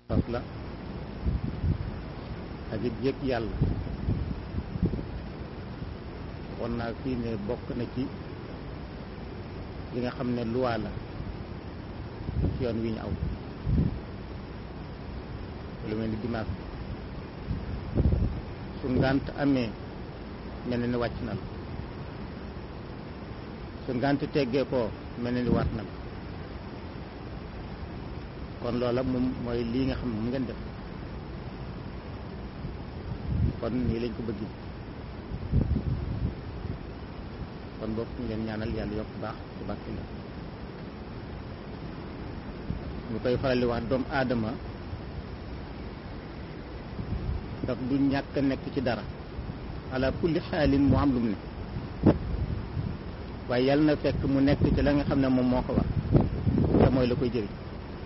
fas la ak it yëg yàlla won naa fii ne bokk na ci li nga xam ne luwaa la ci yoon wi ñu aw lu mel ni dimanche su ngànt amee mel na ni wàcc na la su ngànt teggee koo mel na ni waat na la kon loola moom mooy lii nga xam ne moom ngeen def kon nii lañ ko bëgg kon bokk ngeen ñaanal yàlla yokk baax ci bàkki la ñu koy faral di wax doomu aadama daf du ñàkk nekk ci dara ala kulli xaalin mu am lu mu ne waaye yàlla na fekk mu nekk ci la nga xam ne moom moo ko war te mooy la koy jëriñ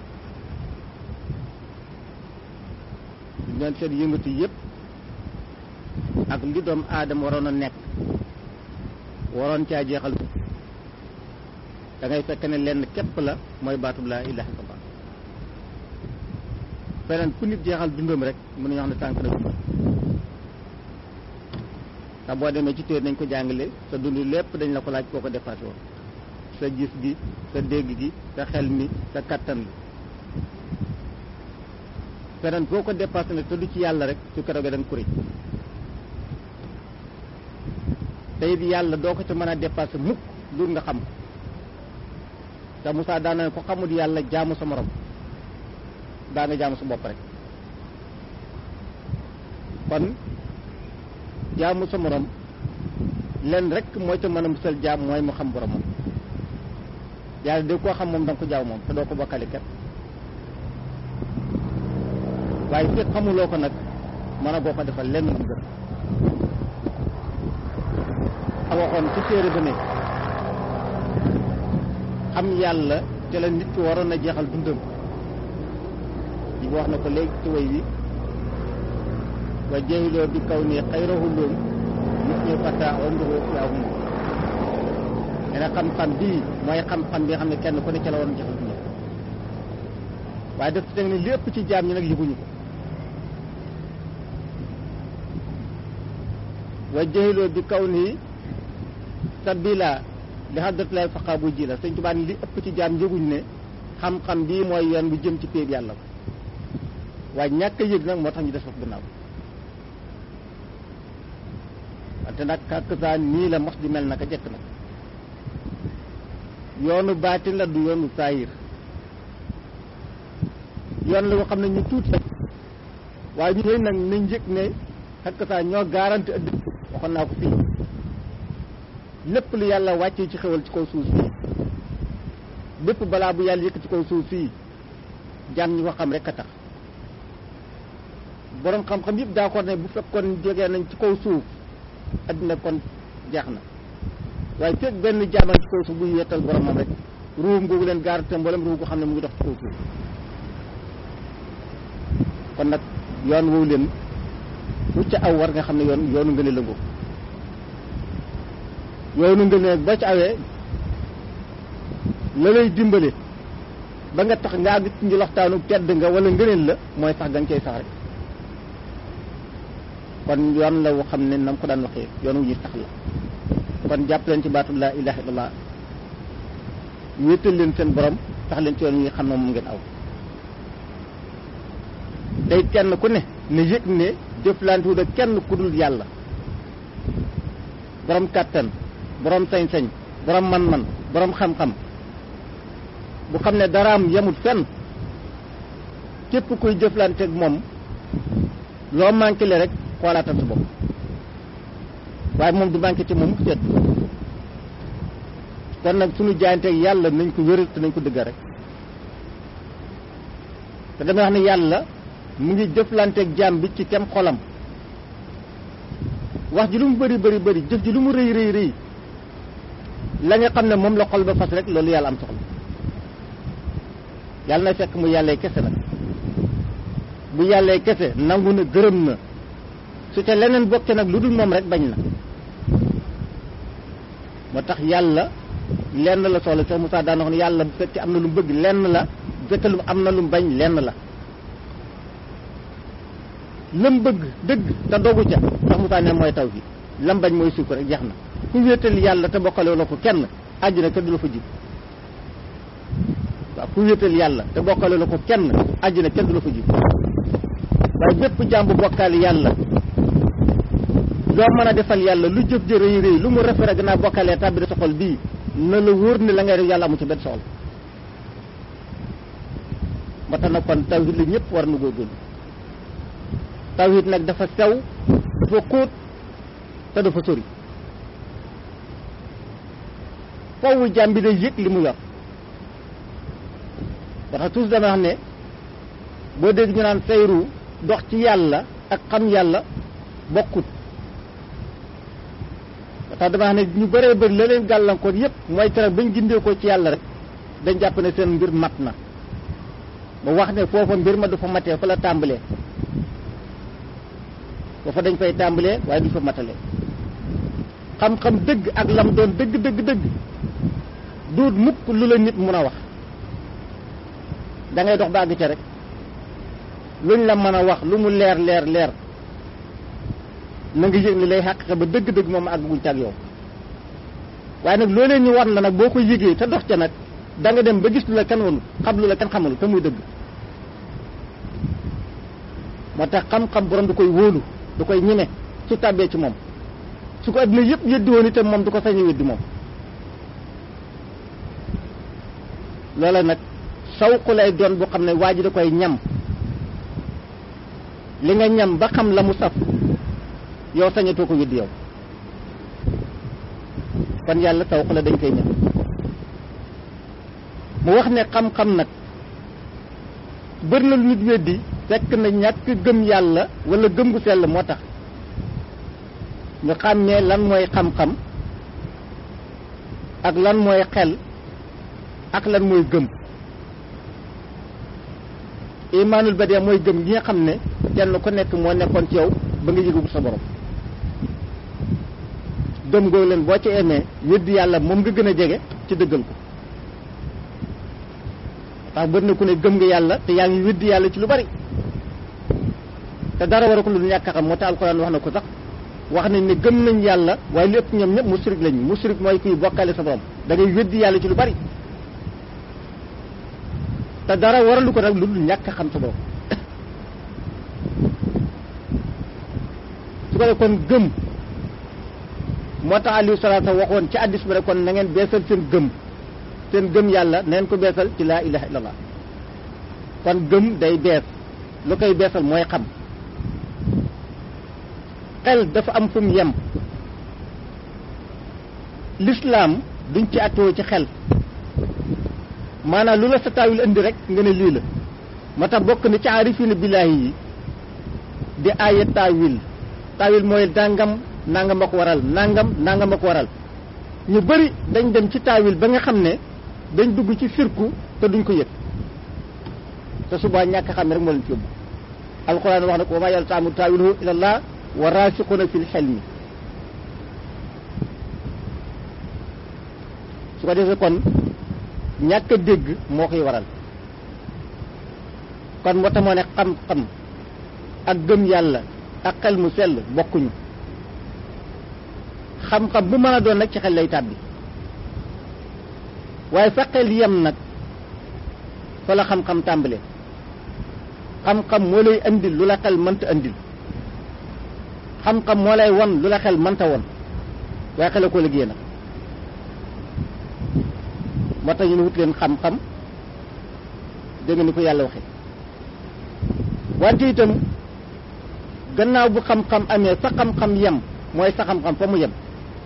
duñ doon seen yëngatu yëpp ak li doomu aadama waroon a nekk waroon caa jeexal da ngay fekk ne lenn képp la mooy baatub laa ilaha illallah feneen ku nit jeexal dundam rek mën nañu wax ne tànk na dundam ndax boo demee ci téer nañ ko jàngale sa dund lépp dañ la ko laaj koo ko dépassé woon sa gis gi sa dégg gi sa xel mi sa kattan bi feneen boo ko dépassé nag te du ci yàlla rek su keroogee da nga kuréj te it yàlla doo ko ca mën a dépassé mukk lu nga xam ko te Moussa daana ko xamul yàlla jaamu sa morom daa nga jaamu sa bopp rek kon jaamu sa morom len rek mooy ca mën a musal jaam mooy mu xam boromam yàlla de koo xam moom da nga ko jaaw moom te doo ko bokkali kat waaye fekk xamuloo ko nag mën a goo ko defal lenn mu gën a waxoon ci téere ba ne xam yàlla te la nit ki waroon a jeexal dundam yi wax na ko léegi ci way wi wa jahiloo bi kaw nii xayrahu loom nit ñi fata umruhu fiahum nee na xam-xam bii mooy xam-xam bi nga xam ne kenn ku ne ca la waroon jeexal dundam waaye daf ci teg ne lépp ci jaam ñi nag yëguñu ko wa jahiloo bi kaw nii sabila li xadratulaay faqa bu ji la sëñ Tuubaa li ëpp ci jaam yëguñ ne xam-xam bii mooy yoon bu jëm ci péeb yàlla ko waaye ñàkk a yëg nag moo tax ñu des foofu gannaaw wante nag kàkksaan nii la mos di mel naka jekk nag yoonu baatin la du yoonu saayir yoon la ko xam ne ñu tuuti waaye ñu nag nañ yëg ne kàkksaan ñoo garanti ëdd waxoon naa ko fii lépp lu yàlla wàccee ci xewal ci kaw suuf fii bépp balaa bu yàlla yëkk ci kaw suuf fii jaam ñi ko xam rek a tax boroom xam-xam yëpp d'accord ne bu fekkoon jógee nañ ci kaw suuf addina kon jeex na waaye fekk benn jaamal ci kaw suuf buy wettal boromam rek ruum googu leen garanti mboolem ruum ko xam ne mu ngi dox ci kaw suuf kon nag yoon woowu leen bu ca aw war nga xam ne yoon yoonu ngën a lëngoo yoonu ngën a boo ci awee la lay dimbale ba nga tax nga àgg ci njëloxtaanu tedd nga wala ngëneel la mooy sax nga cay sax rek kon yoon la woo xam ne nam ko daan waxee yoon wu ñuy sax la kon jàpp leen ci baatu laa ilaha illallah wéetal leen seen borom sax leen ci yoon wi xam ne moom ngeen aw day kenn ku ne ne yëg ne jëflante wu da kenn ku dul yàlla borom kàttan borom sañ-sañ borom man-man borom xam-xam bu xam ne daraam yemut fenn képp kuy jëflanteeg moom loo manqué le rek xoolaatal sa bopp waaye moom du manqué ci moom mu seet kon nag suñu jaayanteeg yàlla nañ ko wéral te nañ ko dëgga rek te dama wax ne yàlla mu ngi jëflanteeg jaam bi ci kem xolam wax ji lu mu bëri bëri bëri jëf ji lu mu rëy rëy rëy la nga xam ne moom la xol ba fas rek loolu yàlla am soxla yàlla na fekk mu yàllee kese nag bu yàllee kese nangu na gërëm na su ca leneen bokke nag lu dul moom rek bañ na moo tax yàlla lenn la soxla Cheikh Moussa daan wax ne yàlla bu fekkee am na lu mu bëgg lenn la bu fekkee lu am na lu mu bañ lenn la lam bëgg dëgg te dogu ca ndax Moussa ne mooy taw bi lam bañ mooy sukk rek jeex na ku wéetal yàlla te bokkale la ko kenn àjjana kenn du la fa jib waaw ku wéetal yàlla te bokkale la ko kenn àjjana kenn du la fa jib waaye bépp jàmbu bokkaale yàlla loo mën a defal yàlla lu jëf jë rëy rëy lu mu rafet rek naa bokkalee tàbbi sa xol bii na la wóor ne la ngay def yàlla amu ci benn soxla ba tax na kon tawhid la ñëpp war na góorgóorlu tawhid nag dafa sew dafa xóot te dafa sori fawwu jàmm bi day yëg li mu yor ba tax tous dama wax ne boo dégg ñu naan sayru dox ci yàlla ak xam yàlla bokkut ba tax dama wax ne ñu bëree bëri la leen gàllankoor yëpp mooy tere bañ gindee ko ci yàlla rek dañ jàpp ne seen mbir mat na ba wax ne foofa mbir ma du fa matee fa la tàmbalee foofa dañ fay tàmbalee waaye du fa matalee xam-xam dëgg ak lam doon dëgg dëgg dëgg duut mukk lu la nit mun a wax da ngay dox ba àgg ca rek luñ la mën a wax lu mu leer leer leer na nga yëg ni lay xàq ba dëgg-dëgg moom àgg guñ tag yow waaye nag loolee ñu war la nag boo ko yëgee te dox ca nag da nga dem ba gis lu la kenn wanul xam lu la kenn xamul te muy dëgg moo tax xam-xam borom du koy wóolu du koy ñeme su tàbbee ci moom su ko adduna yëpp yëddi woon itam moom du ko sañ a weddi moom loola nag sawqu lay doon bu xam ne waa ji da koy ñam li nga ñam ba xam la mu saf yow sañatoo ko weddi yow kon yàlla sawqu la dañ koy ñam mu wax ne xam-xam nag bëri na lu nit weddi fekk na ñàkk gëm yàlla wala gëm gu sell moo tax nga xàmmee lan mooy xam-xam ak lan mooy xel ak lan mooy gëm imaanul badee mooy gëm gi nga xam ne kenn ku nekk moo nekkoon ci yow ba nga yëgagu sa borom gëm googu leen boo ci emee weddi yàlla moom nga gën a jege ci dëggal ko ndax bëri na ku ne gëm nga yàlla te yaa ngi weddi yàlla ci lu bari te dara war a ko lu ñàkk a xam moo tax alxuraan wax na ko sax wax nañ ne gëm nañ yàlla waaye lépp ñoom ñëpp musrik lañ musrik mooy kuy bokkale sa borom da ngay weddi yàlla ci lu bari te dara waralu ko nag lu dul ñàkk a xam sa borom su ko def kon gëm moo tax Aliou salaata waxoon ci addis bi rek kon na ngeen beesal seen gëm seen gëm yàlla neen ko beesal ci laa ilaha illallah kon gëm day bees lu koy beesal mooy xam xel dafa am fu mu yem lislaam duñ ci attoo ci xel maanaam lu la sa taawil indi rek nga ne lii la moo tax bokk na ci aarifina billaahi yi di aaya taawil taawil mooy dàngam nangam a ko waral nangam nangam a ko waral ñu bari dañ dem ci taawil ba nga xam ne dañ dugg ci firku te duñ ko yëg te subaa ñàkk xam ne rek moo leen ci yóbbu alquran wax na ko wa maa yaltaamu taawiluhu ilallah wa raasiquuna fil xelmi su ko defee kon ñàkk a dégg moo koy waral kon moo tax moo ne xam-xam ak gëm yàlla ak xel mu sell bokkuñu xam-xam bu mën a doon nag ci xel lay tàbbi waaye fa xel yem nag fa la xam-xam tàmbale xam-xam moo lay andil lu la xel mënta andil xam-xam moo lay won lu la xel mënta won waaye xel a ko liggéey nag moo tax ñu ne wut leen xam-xam dégg nga ni ko yàlla waxe wante itam gannaaw bu xam-xam amee fa xam-xam yem mooy sa xam-xam fa mu yem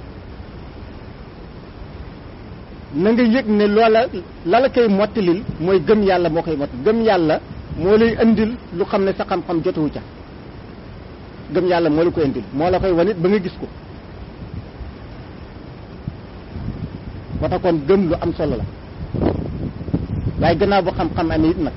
na nga yëg ne loola la la koy mottilil mooy gëm yàlla moo koy mott gëm yàlla moo lay indil lu xam ne sa xam-xam jotuwu ca gëm yàlla moo la koy indil moo la koy wanit ba nga gis ko moo tax kon gëm lu am solo la waaye gannaaw bu xam-xam amee it nag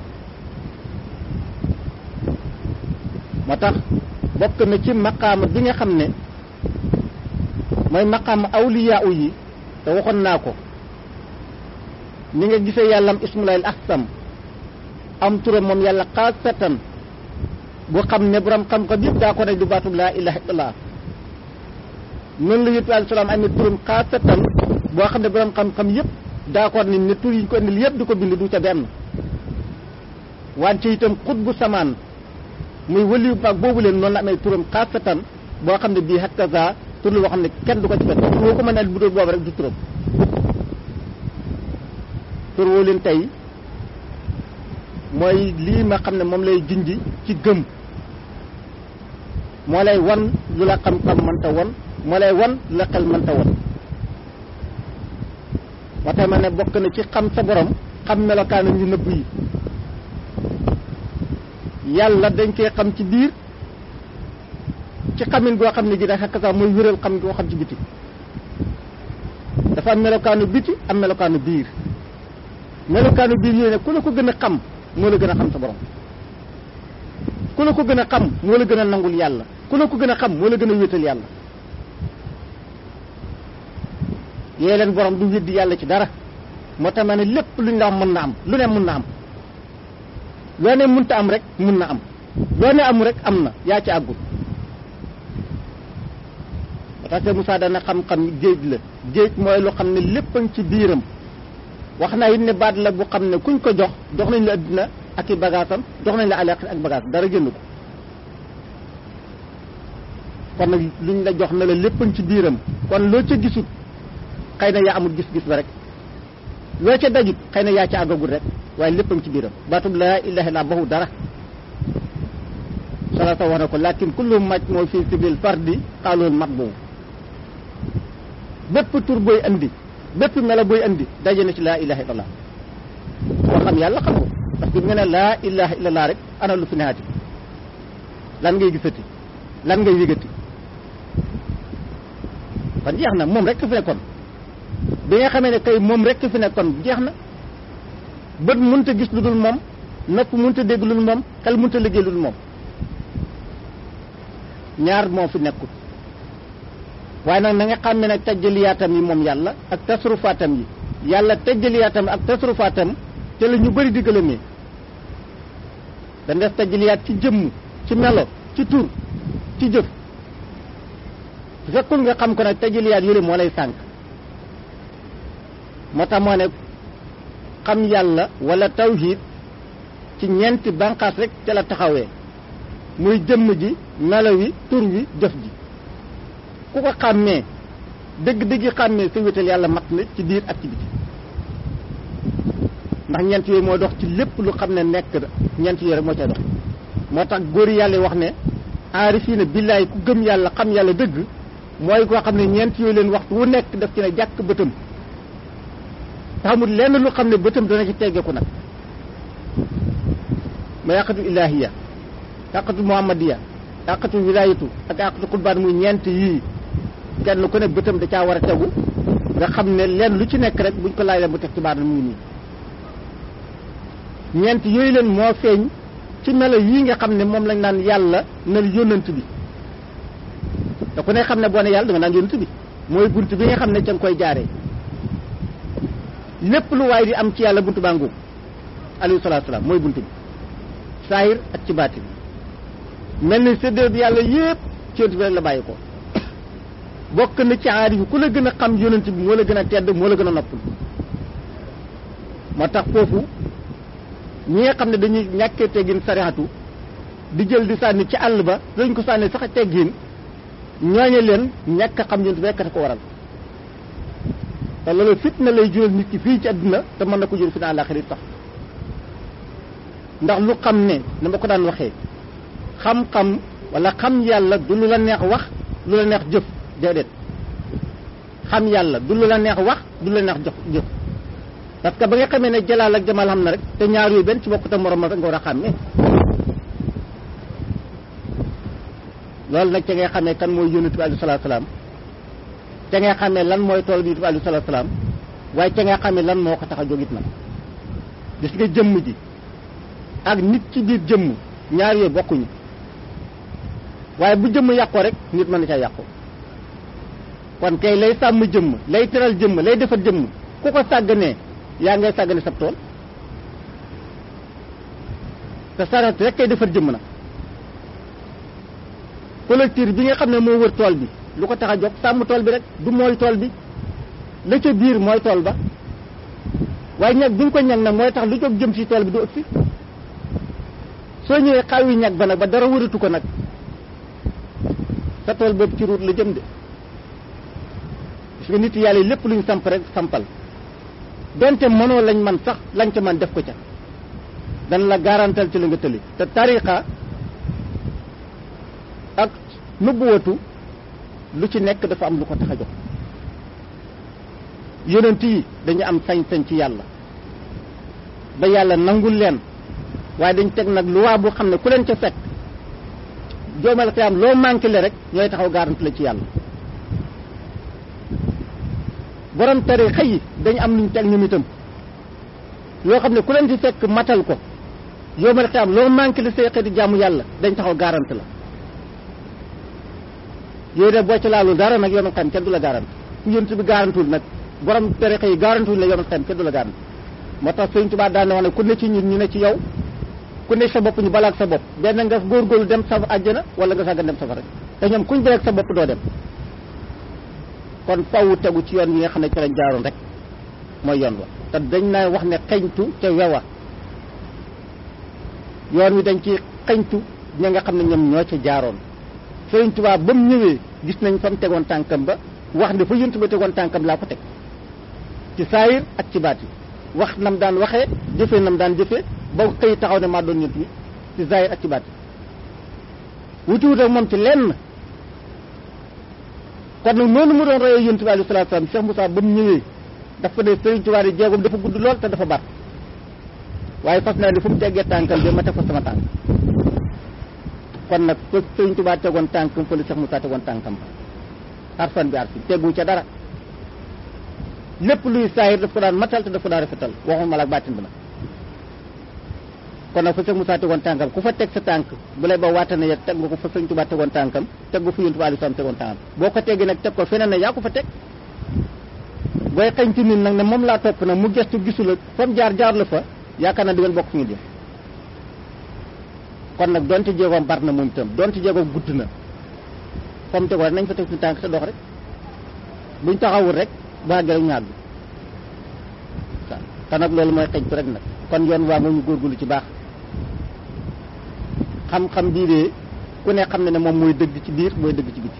moo tax bokk na ci maqaama bi nga xam ne mooy maqaama awliyaa yi te waxoon naa ko ni nga gisee yàllam ismulaayil ahsam am turam moom yàlla xaasatan boo xam ne borom xam-xam yëpp daa ko ne du baatub laa ilaha illallah noonu la yëpp alayhi salaam amee turam xaasatan boo xam ne borom xam-xam yëpp daa ko ne ne tur yi ñu ko indil yëpp di ko bind du ca benn wante itam xut bu samaan muy wëliyu mag boobu leen noonu la amee turam xaasatan boo xam ne bii hakaza tur la boo xam ne kenn du ko ci fekk boo ko mën a bu doon boobu rek du turam tur woo leen tey mooy lii ma xam ne moom lay junji ci gëm moo lay wan lu la xam-xam mënta won moo lay wan lu la xel mënta won moo tax ma ne bokk na ci xam sa borom xam melokaanam yu nëbb yi yàlla dañ koy xam ci biir ci xamin goo xam ne gi da xakk sax mooy wéral xam goo xam ci biti dafa am melokaanu biti am melokaanu biir melokaanu biir yooyu ne ku la ko gën a xam moo la gën a xam sa borom ku la ko gën a xam moo la gën a nangul yàlla ku la ko gën a xam moo la gën a wéetal yàlla yee leen borom du weddi yàlla ci dara moo tax ma ne lépp luñ la wax mën na am lu ne mën na am loo ne mënta am rek mën na am loo ne am rek am na yaa ci àggul parce que Moussa dana xam-xam géej la géej mooy lu xam ne lépp a ngi ci biiram wax naa it ne baat la bu xam ne kuñ ko jox jox nañ la addina ak i bagaasam jox nañ la alaaxira ak bagaas dara génn ko kon nag luñ la jox ne la lépp a ngi ci biiram kon loo ca gisut xëy na yaa amul gis-gis ba rek loo ca dajut xëy na yaa ca àggagul rek waaye lépp a ngi ci biiram baatub laa ilaha illa baxu dara salata wax na ko lakin kullu maj moo fii sibil fardi xaalool mat boobu bépp tur booy andi bépp melo booy andi daje na ci laa ilaha illallah koo xam yàlla xam ko parce que nga ne laa ilaha illallah rek ana lu fi neexati lan ngay gisati lan ngay yëgati kon jeex na moom rek fi nekkoon bi nga xamee ne kay moom rek fi nekkoon jeex na bët mënta gis lu dul moom nopp mënta dégg lu dul moom xel mënta liggéey lu dul moom ñaar moo fi nekkul waaye nag na nga xam ne nag tajjaliyaatam yi moom yàlla ak tasrufaatam yi yàlla tajjaliyaatam ak tasrufaatam te la ñu bëri di gëlëmee da des tajjaliyaat ci jëmm ci melo ci tur ci jëf su fekkul nga xam ko nag tajjaliyaat yële moo lay sànq moo tax moo ne xam yàlla wala tawhid ci ñeenti banqaas rek ca la taxawee muy jëmm ji melo wi tur wi jëf ji ku ko xàmmee dëgg-dëgg xàmmee sa wétal yàlla mat na ci biir ak ci biti ndax ñeent yooyu moo dox ci lépp lu xam ne nekk na ñeent yooyu rek moo cay dox moo tax góor yàlla wax ne aarifiina billaay ku gëm yàlla xam yàlla dëgg mooy koo xam ne ñeent yooyu leen waxtu wu nekk daf ci ne jàkk bëtam taxamul lenn lu xam ne bëtam dana ci teggeeku nag ma yàqatu ilaahiya yàqatu muhammadiya yàqatu wilaayatu ak yàqatu xutbaan muy ñeent yii kenn ku ne bëtam da caa war a tegu nga xam ne leen lu ci nekk rek buñ ko laajee bu teg ci baatam mu ngi nii ñeent yooyu leen moo feeñ ci melo yii nga xam ne moom lañ naan yàlla nal yónnant bi da ku ne xam ne boo ne yàlla da nga naan yónnant bi mooy bunt bi nga xam ne ca nga koy jaaree lépp lu waay di am ci yàlla buntu baa ngóob alayhi salaatu salaam mooy buntu bi saahir ak ci baatin mel ni séddee bi yàlla yépp ci yonent bi rek la bàyyi ko bokk na ci aarif yi ku la gën a xam yonent bi moo la gën a tedd moo la gën a noppal moo tax foofu ñi nga xam ne dañuy ñàkkee teggin sarixatu di jël di sànni ci àll ba dañ ko sànni sax teggin ñooñe leen ñàkk a xam yonent bi rekk ko waral te loolu fitna lay jural nit ki fii ci àdduna te mën na ko jur fi na àllaaxira sax ndax lu xam ne na ma ko daan waxee xam-xam wala xam yàlla du lu la neex wax lu la neex jëf déedéet xam yàlla du lu la neex wax du lu la neex jox jëf parce que ba nga xamee ne jalaal ak jamaal xam na rek te ñaar yooyu benn ci bokk te morom rek nga war a xàmmee loolu nag ca ngay xamee kan mooy yónnent bi alayhi salaatu salaam ca ngay xamee lan mooy tool bi bi alayhi salaatu salaam waaye ca ngay xamee lan moo ko tax a jógit nag gis nga jëmm ji ak nit ci biir jëmm ñaar yooyu bokkuñu waaye bu jëmm yàqoo rek nit mën na ca yàqu kon kay lay sàmm jëmm lay teral jëmm lay defar jëmm ku ko sàgganee yaa ngay sàggane sab tool te sarat rek kay defar jëmm nag collecteur bi nga xam ne moo wër tool bi lu ko tax a jóg sàmm tool bi rek du mooy tool bi la ca biir mooy tool ba waaye ñag bi nga ko ñag nag mooy tax lu jóg jëm ci tool bi du ëpp si soo ñëwee xaw yi ñag ba nag ba dara wëratu ko nag sa tool boobu ci ruut la jëm de parce que nit yàlla yi lépp lu ñu samp rek sampal donte mënoo lañ man sax lañ ca man def ko ca dana la garantal ci la nga tëli te tariqa ak nubbuwatu lu ci nekk dafa am lu ko tax a jox yonent yi dañu am sañ-sañ ci yàlla ba yàlla nangul leen waaye dañ teg nag luwaa bu xam ne ku leen ca fekk joomal xiyaam loo manqué le rek ñooy taxaw garanti la ci yàlla borom tariqa yi dañ am luñ teg ñoom itam yoo xam ne ku leen ci fekk matal ko yoomal xiyaam loo manqué le say xeeti jaamu yàlla dañ taxaw garanti la yooyu de boo ci laalul dara nag yoomal xiyaam kenn du la garanti ku yonent bi garantul nag borom tariqa yi garantul la yoomal xiyaam kenn du la garanti moo tax Sëriñ Tuubaa daan na wax ne ku ne ci ñun ñu ne ci yow ku ne sa bopp ñu balaak sa bopp benn nga góorgóorlu dem sa àjjana wala nga sàggan dem safara te ñoom kuñ balaak sa bopp doo dem kon faw tegu ci yoon wi nga xam ne ci lañ jaaroon rek mooy yoon wa te dañ naa wax ne xeñtu te wewa yoon wi dañ ci xeñtu ña nga xam ne ñoom ñoo ca jaaroon Sëriñ Tuubaa ba mu ñëwee gis nañ fa mu tegoon tànkam ba wax ne fa yonent ba tegoon tànkam laa ko teg ci saayir ak ci baati wax nam daan waxee jëfee nam daan jëfee ba xëy taxaw ne maa doon ñent bi ci zahir ak ci baat wuti wut ak moom ci lenn kon nag noonu mu doon royee yonent bi alayhi salaatu salaam Cheikh Moussa ba mu ñëwee dafa ne Sëriñ Tuubaa di jéegoom dafa gudd lool te dafa bar waaye fas naa ne fu mu teggee tànkam bi ma teg fa sama tànk kon nag fa Sëriñ Tuubaa tegoon tànkam fa la Cheikh Moussa tegoon tànkam arfan bi arfi tegu ca dara lépp luy saahir daf ko daan matal te daf ko daan rafetal waxuma la ak baatin bi nag kon nag fa sëñ Moussa tegoon tànkam ku fa teg sa tànk bu lay ba waata ne teg nga ko fa sëñ Tuubaa tegoon tànkam teg nga fa Yonent bi alayhi salaam tegoon tànkam boo ko teggee nag teg ko feneen ne yaa ko fa teg booy xañ ci nit nag ne moom laa topp nag mu gestu gisu la fa mu jaar jaar la fa yaakaar na di ngeen bokk fi ñu jëm kon nag donte jéegoom bar na moom itam donte jéegoom gudd na fa mu tegoon rek nañ fa teg suñu tànk te dox rek buñ taxawul rek baa gërëm ñaar bi te nag loolu mooy xëñtu rek nag kon yoon waa moom ñu góorgóorlu ci baax xam-xam bii de ku ne xam ne ne moom mooy dëgg ci biir mooy dëgg ci biti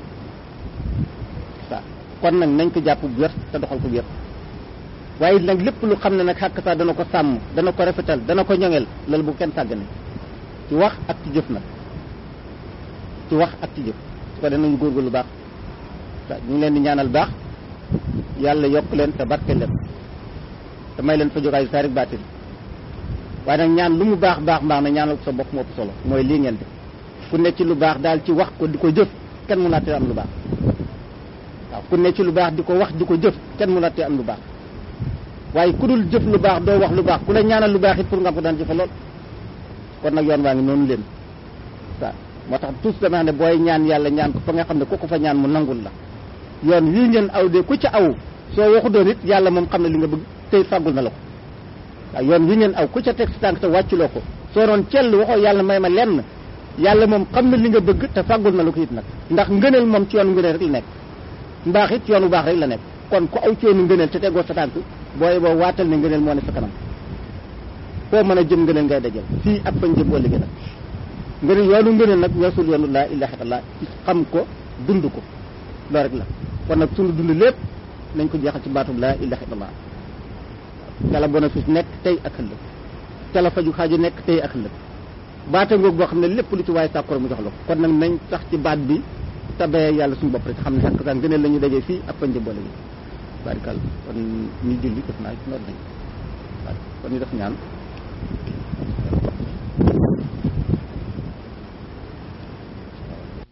waaw kon nag nañ ko jàpp bu wér te doxal ko wér waaye nag lépp lu xam ne nag xàkk saa dana ko sàmm dana ko rafetal dana ko ñoŋel loolu bu kenn sàggane ci wax ak ci jëf nag ci wax ak ci jëf su ko danañu góorgóorlu baax waaw ñu ngi leen di ñaanal baax yàlla yokk leen te barke leen te may leen fa jógaayu saa rek baatin waaye nag ñaan lu mu baax baax baax na ñaanal ko sa bopp moo ëpp solo mooy lii ngeen def ku ne ci lu baax daal ci wax ko di ko jëf kenn mu nattee am lu baax waaw ku ne ci lu baax di ko wax di ko jëf kenn mu nattee am lu baax waaye ku dul jëf lu baax doo wax lu baax ku la ñaanal lu baax it pour nga ko daan jëfe lool kon nag yoon waa ngi noonu leen waaw moo tax tous dama xam ne booy ñaan yàlla ñaan ko fa nga xam ne ku ko fa ñaan mu nangul la yoon wii ngeen aw de ku ca aw soo waxu doon it yàlla moom xam ne li nga bëgg tey fàggul na la ko waaw yoon wi ngeen aw ku ca teg si tànk te wàcculoo ko soo doon cell waxoo yàlla may ma lenn yàlla moom xam na li nga bëgg te fàggul na la ko it nag ndax ngëneel moom ci yoonu ngëneel rek la nekk mbaax it yoonu baax rek la nekk kon ku aw ci yoonu ngëneel te tegoo sa tànk booy boo waatal ne ngëneel moo ne sa kanam foo mën a jëm ngëneel ngay dajal fii ak fañ jëm ëllëgee nag ngëneel yoonu ngëneel nag weesul yoonu laa ilaha illallah ci xam ko dund ko loolu rek la kon nag sunu dund lépp nañ ko jeexal ci baatub laa ilaha illallah ca la bénéfice nekk tey ak ëllëg ca la faju xaaju nekk tey ak ëllëg baata ngoog boo xam ne lépp lu ci waaye sàkkoro mu jox la ko kon nag nañ sax ci baat bi tabee yàlla suñu bopp rek xam ne xakk saa ngëneel la ñu dajee fii ak fañ jëm boole bi barikal kon ñu julli def naa noonu nañ waaw kon ñu def ñaan